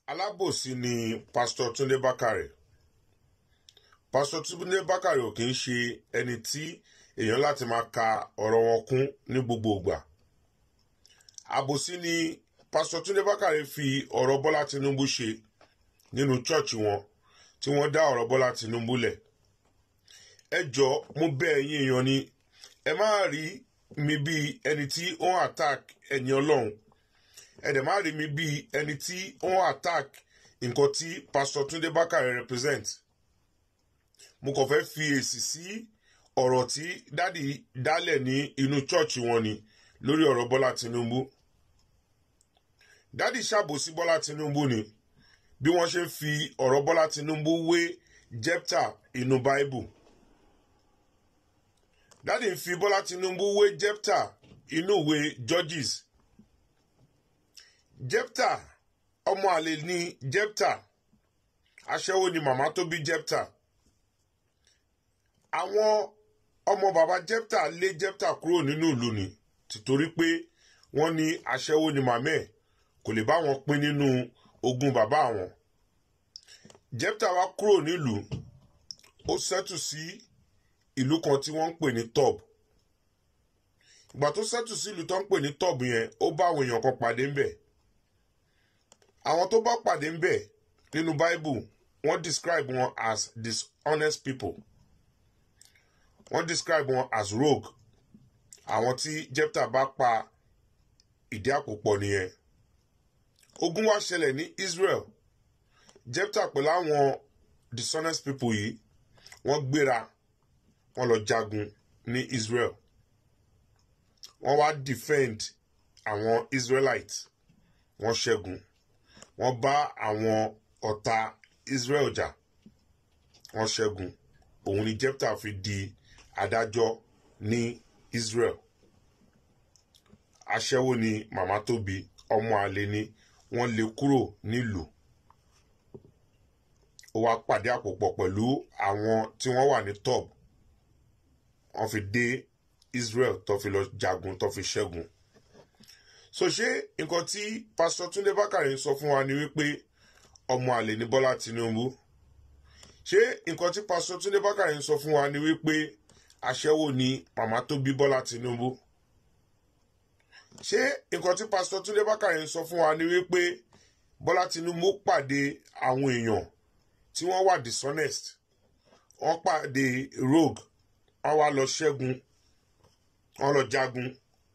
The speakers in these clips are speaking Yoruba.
alábòsí ni pásítọ̀ túndé bákàrẹ pásítọ̀ túndé bákàrẹ ò kì í ṣe ẹni tí èèyàn láti máa ka ọ̀rọ̀ wọn kún ní gbogbo ìgbà àbòsí ni pásítọ̀ túndé bákàrẹ fi ọ̀rọ̀ bọ́lá tinubu ṣe nínú chọ́ọ̀chì wọn tí wọ́n dá ọ̀rọ̀ bọ́lá tinubu lẹ̀ ẹ jọ mo bẹ̀ ẹ̀yin èèyàn ni ẹ má rí mi bíi ẹni tí ó ń attack ẹni ọlọ́run ẹ dẹ̀ má rí mi bíi ẹni tí ó ń attack nǹkan tí pásítọ̀ túndé bákàrẹ represent mo kàn fẹ́ fi èsì sí ọ̀rọ̀ tí dádì dálẹ̀ ní inú chọ́ọ̀chì wọn ni lórí ọ̀rọ̀ bọ́lá tinubu dádì ṣàbòsí bọ́lá tinubu ni bí wọ́n ṣe ń fi ọ̀rọ̀ bọ́lá tinubu wé jepta inú báíbù dádì ń fi bọ́lá tinubu wé jepta inú ìwé judges jepta ọmọ àlè ní jepta aṣẹ́wó ni màmá tó bí jepta àwọn ọmọ bàbá jepta lé jepta kúrò nínú ìlú ni tìtorí pé wọ́n ní aṣẹ́wó ni màmá ẹ̀ kò lè bá wọn pín nínú ogún bàbá àwọn jepta wá kúrò nílùú ó ṣẹ́tù sí ìlú kan tí wọ́n ń pè ní tob ìgbà tó ṣẹ́tù sí ìlú tó ń pè ní tob yẹn ó bá àwọn èèyàn kan pàdé ńbẹ̀ àwọn tó bá pàdé ńbẹ̀ nínú bible wọ́n describe wọn as dishonest people wọ́n describe wọn as rogue àwọn tí jepta bá pa ìdí àpòpọ̀ nìyẹn ogun wá ṣẹlẹ̀ ní israel jepta pẹ̀lú àwọn dishonest people yìí wọ́n gbéra wọ́n lọ jagun ní israel wọ́n wá defend àwọn israelites wọ́n ṣẹ́gun wọ́n bá àwọn ọ̀tá israel jà wọ́n ṣẹ́gun òun ni jepta fi di adájọ́ ní israel aṣẹ́wó ni màmá tó bí ọmọ àlè ni wọ́n lé kúrò nílùú ó wá pàdé àpòpọ̀ pẹ̀lú àwọn tí wọ́n wà ní tob wọ́n fi dé israel tó fi lọ jagun tó fi ṣẹ́gun so ṣé nǹkan tí pásítọ̀ túndé bákàrẹ̀ ń sọ fún wa ni wípé ọmọ àlè ní bọ́lá tinubu ṣé nǹkan tí pásítọ̀ túndé bákàrẹ̀ ń sọ fún wa ni wípé aṣẹ́wó ni màmá tó bí bọ́lá tinubu ṣé nǹkan tí pásítọ̀ túndé bákàrẹ̀ ń sọ fún wa ni wípé bọ́lá tinubu pàdé àwọn èèyàn tí wọ́n wà dishonest wọ́n pàdé rogue wọ́n wá lọ ṣẹ́gun wọ́n lọ jagun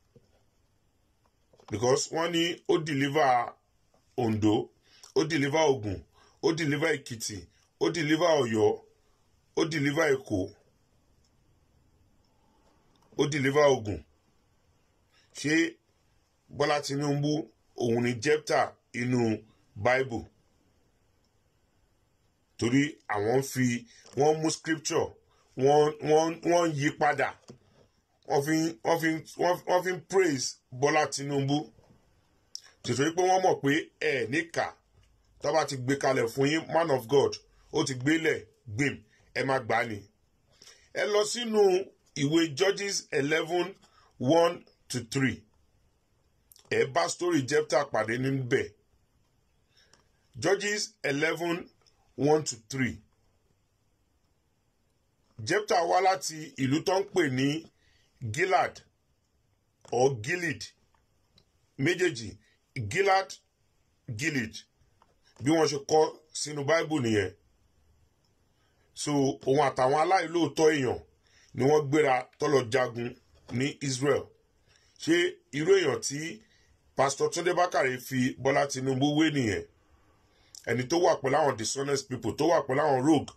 because wọ́n ní ó deliver ondo ó deliver ogun ó deliver èkìtì ó deliver ọ̀yọ́ ó deliver èkó ó deliver ogun ṣé bọ́lá tinubu òun ni jepta inú bible torí àwọn fi wọ́n mú scripture wọ́n wọ́n wọ́n yí padà wọ́n fi wọ́n fi wọ́n fi praise bọ́lá tinubu tìtorí pé wọ́n mọ̀ pé ẹ̀ níkà tó bá ti gbé kalẹ̀ fún yín man of god ó ti gbélẹ̀ gbìm ẹ má gbà ní. ẹ lọ sínú ìwé judges eleven one to three ẹ bá story jepta pàdé níbẹ̀ judges eleven one to three jepta wá láti ìlú tó ń pè ní gilad or gilead méjèèjì gilad gilead bí wọ́n ṣe kọ́ sínú báíbù nìyẹn so òun àtàwọn aláìlóòótọ́ èèyàn ni wọ́n gbéra tọ́lọ̀ jagun ní israel ṣé irú èèyàn tí pásítọ̀ túndé bákàrẹ̀ fi bọ́lá tinubu wé nìyẹn ẹni tó wà pẹ̀lú àwọn dishonest people tó wà pẹ̀lú àwọn rogue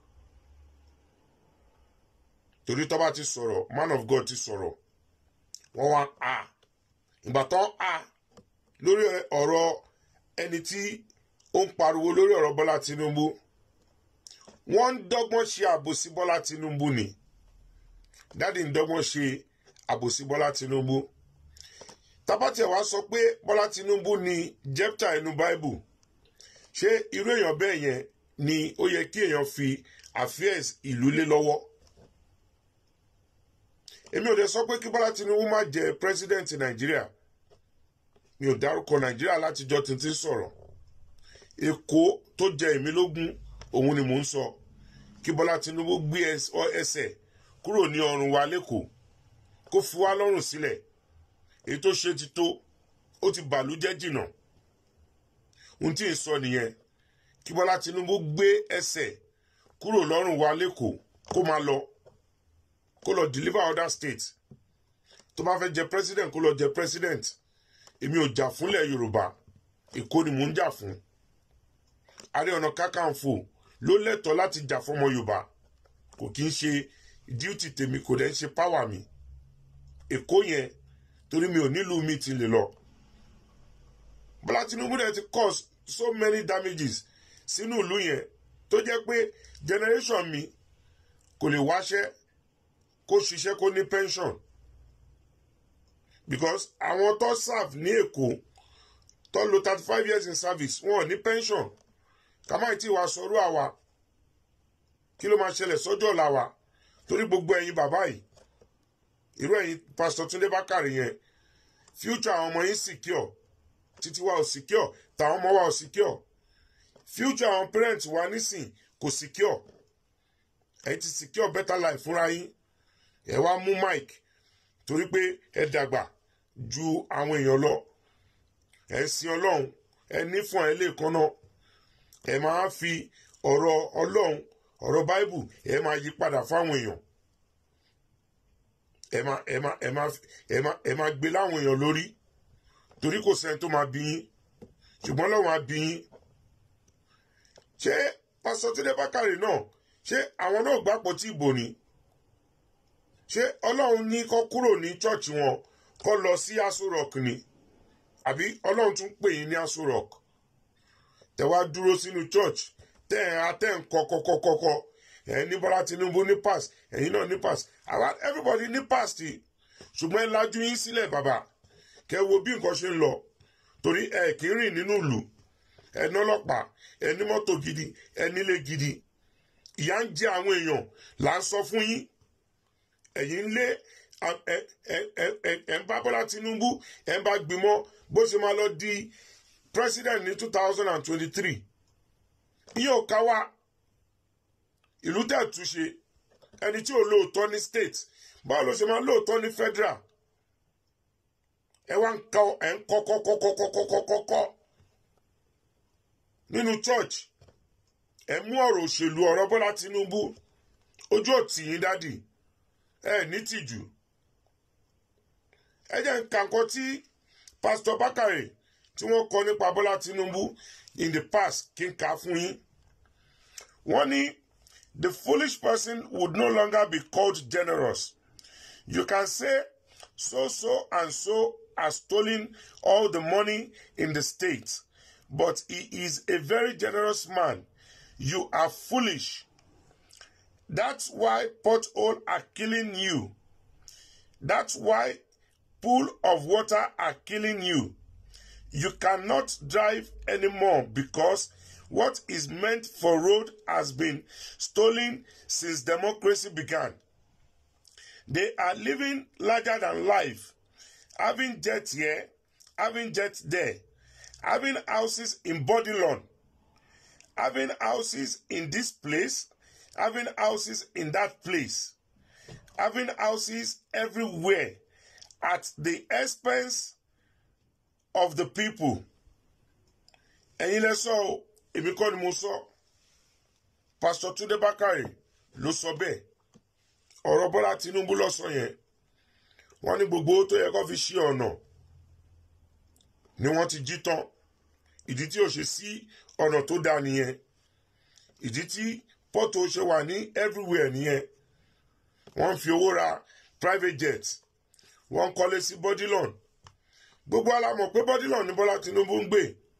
torí tó bá ti sọ̀rọ̀ man of god ti sọ̀rọ̀ wọ́n wá a ìgbà tán a lórí ọ̀rọ̀ ẹni tí ó ń pariwo lórí ọ̀rọ̀ bọ́lá tinubu wọ́n ń dọ́gbọ́n ṣe àbòsí bọ́lá tinubu ni dáàdi ń dọ́gbọ́n ṣe àbòsí bọ́lá tinubu tábàtìẹ̀ wá sọ pé bọ́lá tinubu ni jepta inú bible ṣé irú èèyàn bẹ́ẹ̀ yẹn ni ó yẹ kí èèyàn fi affairs ìlú lé lọ́wọ́ èmi ò dé sọ pé kí bọ́lá tinubu má jẹ president nàìjíríà mi ò dárúkọ nàìjíríà látijọ́ tuntun sọ̀rọ̀ èkó tó jẹ èmi lógún òun ni mò ń sọ kí bọ́lá tinubu gbé ẹsẹ̀ kúrò ní ọrùn wa lẹ́kọ̀ọ́ kó fi wá lọ́rùn sílẹ̀ èyí tó ṣe ti tó ó ti bàlújẹ́ jìnnà ohun tí ì sọ nìyẹn kí bọ́lá tinubu gbé ẹsẹ̀ kúrò lọ́rùn wa lẹ́kọ̀ọ́ kó máa lọ kó lọ deliver other states tó bá fẹ́ jẹ president kó lọ jẹ president èmi ò jà fúnlẹ̀ yorùbá èkó ni mò ń jà fún ààrẹ ọ̀nà kákàǹfò ló lẹ́tọ̀ọ́ láti jà fọmọ yorùbá kò kí ń ṣe duty tèmi kò dẹ̀ ń ṣe power mi èkó yẹn torí mi ò nílùú mi ti lè lọ bọ́lá tinubu dẹ̀ ti cause so many damages sínú ìlú yẹn tó jẹ́ pé generation mi kò lè wáṣẹ́ kó ṣiṣẹ́ kó ní pension because àwọn tó serve ní èkó tó lo thirty five years in service wọn ò ní pension kàmáì tí wàá sọrú àwa kí ló máa ṣẹlẹ̀ sọ́jọ́ ọ̀la wa torí gbogbo ẹ̀yin bàbá yìí irú ẹ̀yin pastor Túndé Bákàrè yẹn future àwọn ọmọ yín secure títí wa ò secure tàwọn ọmọ wa ò secure future àwọn parents wa nísìn kò secure ẹ̀yin ti secure better life fúnra yín ẹ wá mú mic torí pé ẹ dàgbà ju àwọn èèyàn lọ ẹ ń sin ọlọ́run ẹ ní fún ẹ lè kan náà ẹ máa fi ọ̀rọ̀ ọlọ́run ọ̀rọ̀ báíbù ẹ máa yí padà fáwọn èèyàn ẹ máa ẹ máa ẹ máa ẹ máa ẹ máa gbé láwọn èèyàn lórí torí kò sẹ́ni tó máa bí yín ṣùgbọ́n lọ́wọ́ á bí yín ṣé pásítọ̀ Túndé Bákàrè náà ṣé àwọn náà gbàpọ̀ tí ìbò ni ṣé ọlọ́run ní kó kúrò ní chọ́ọ̀chì wọn kó lọ sí Aso Rock ni àbí ọlọ́run tún pè yín ní Aso Rock tẹ wá dúró sínú church tẹ ẹ atẹ ń kọkọkọkọkọ ẹ ní Bọ́lá Tinubu ní pass ẹ̀yin náà ní pass àwa everybody ní pass ti ṣùgbọ́n ẹ lajú yín sílẹ̀ bàbá kẹ wo bí nǹkan ṣe ń lọ torí ẹ kì í rìn nínú ìlú ẹ ní ọlọ́pàá ẹ ní mọ́tò gidi ẹ nílé gidi ìyà ń jẹ àwọn èèyàn là ń sọ fún yín ẹ̀yin ń lé ẹ̀ ń bá Bọ́lá Tinubu ẹ̀ ń bá gbìmọ̀ bó ṣe máa lọ di president ní two thousand and twenty-three iye ò ká wá ìlú tẹ̀ túnṣe ẹni tí ò lóòótọ́ ní state báwo ló ṣe máa lóòótọ́ ní federal ẹ wá ń kọ ẹ ń kọ́ kọ́ kọ́ kọ́ kọ́ kọ́ kọ́ kọ́ kọ́ nínú church ẹ mú ọ̀rọ̀ òṣèlú ọ̀rọ̀ Bọ́lá Tinubu ojú òtì yín dádì ẹ ní tìjú ẹ jẹ́ nǹkan kan tí pásítọ̀ Bákàrè tí wọ́n kọ nípa Bọ́lá Tinubu in the past kí n kà á fún yín wọ́n ní the foolish person would no longer be called generous you can say so so and so has stolen all the money in the state but he is a very generous man you are foolish that's why potholes are killing you that's why pool of water are killing you you cannot drive anymore because what is meant for road has been stolen since democracy began. They are living larger than life, having jet here, having jet there, having houses in Bodilon, having houses in this place, having houses in that place, having houses everywhere at the expense of the people. ẹ̀yin lẹ sọ o èmi kọ́ ni mo sọ pásítọ̀ Túndé Bákàrè ló sọ bẹ́ẹ̀ ọ̀rọ̀ Bọ́lá Tinubu ló sọ yẹn wọ́n ní gbogbo owó tó yẹ kó fi ṣí ọ̀nà ni wọ́n ti jí tán ìdí tí ò ṣe sí ọ̀nà tó dáa nìyẹn ìdí tí pọ́tò ṣe wà ní everywhere nìyẹn wọ́n ń fi owó ra private jet wọ́n ń kọ́lé sí Bodilon gbogbo alamọ̀ pé Bodilon ní Bọ́lá Tinubu ń gbé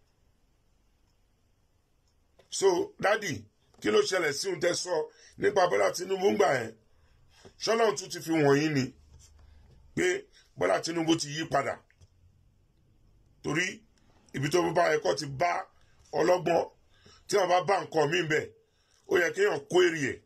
so dádì kí ló ṣẹlẹ̀ sí ohun tẹ́ sọ nípa Bọ́lá Tinubu ń gbà yẹn ṣọlọ́run tún ti fi wọ̀nyí ni pé Bọ́lá Tinubu ti yí padà torí ibi tó bá ẹ̀kọ́ ti bá ọlọ́gbọ́n tí wọ́n bá bá nǹkan mí bẹ̀ ó yẹ kéèyàn kó èrè ẹ̀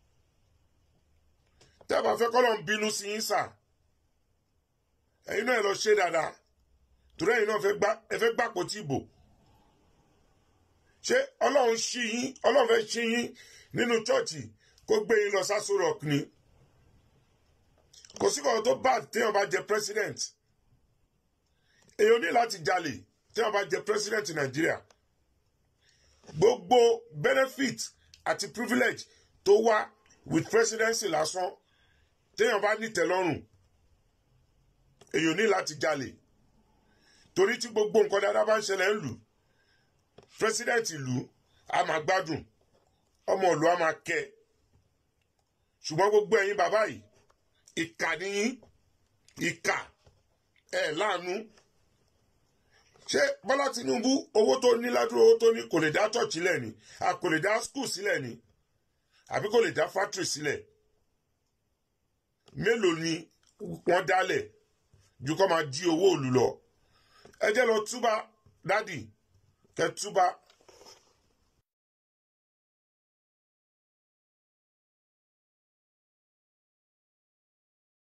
tẹ́ bá fẹ́ kọ́lọ́ ń bínú sí yín sà ẹ̀yin náà ẹ lọ ṣe dáadáa torí ẹ̀yin náà ẹ fẹ́ gbàpò tí ìbò ṣé ọlọ́run ṣí yín ọlọ́run fẹ́ ṣí yín nínú chọ́ọ̀chì kó gbé yín lọ sásù rock ni kò sí kọ̀ọ̀ tó bad téèyàn bá jẹ president èèyàn ní láti jalè téèyàn bá jẹ president nàìjíríà gbogbo benefit àti privilege tó wá with presidency lásán téèyàn bá ní tẹ́lọ́rùn èèyàn ní láti jalè torí tí gbogbo nǹkan dáadáa bá ń ṣẹlẹ̀ ń lù president ìlú a máa gbádùn ọmọ ìlú a máa kẹ́ ṣùgbọ́n gbogbo ẹ̀yin bàbá yìí ìkà nìyí ìkà ẹ̀ láàánú ṣé bọ́lá tinubu owó tó ní ládùúgbò owó tó ní kò lè dá church sílẹ̀ ni a kò lè dá school sílẹ̀ ni àbí kò lè dá factory sílẹ̀ mélòó ni wọ́n dálẹ̀ ju kọ́ máa jí owó òlù lọ ẹ jẹ́ lọ túbà dádì kẹ́ túbà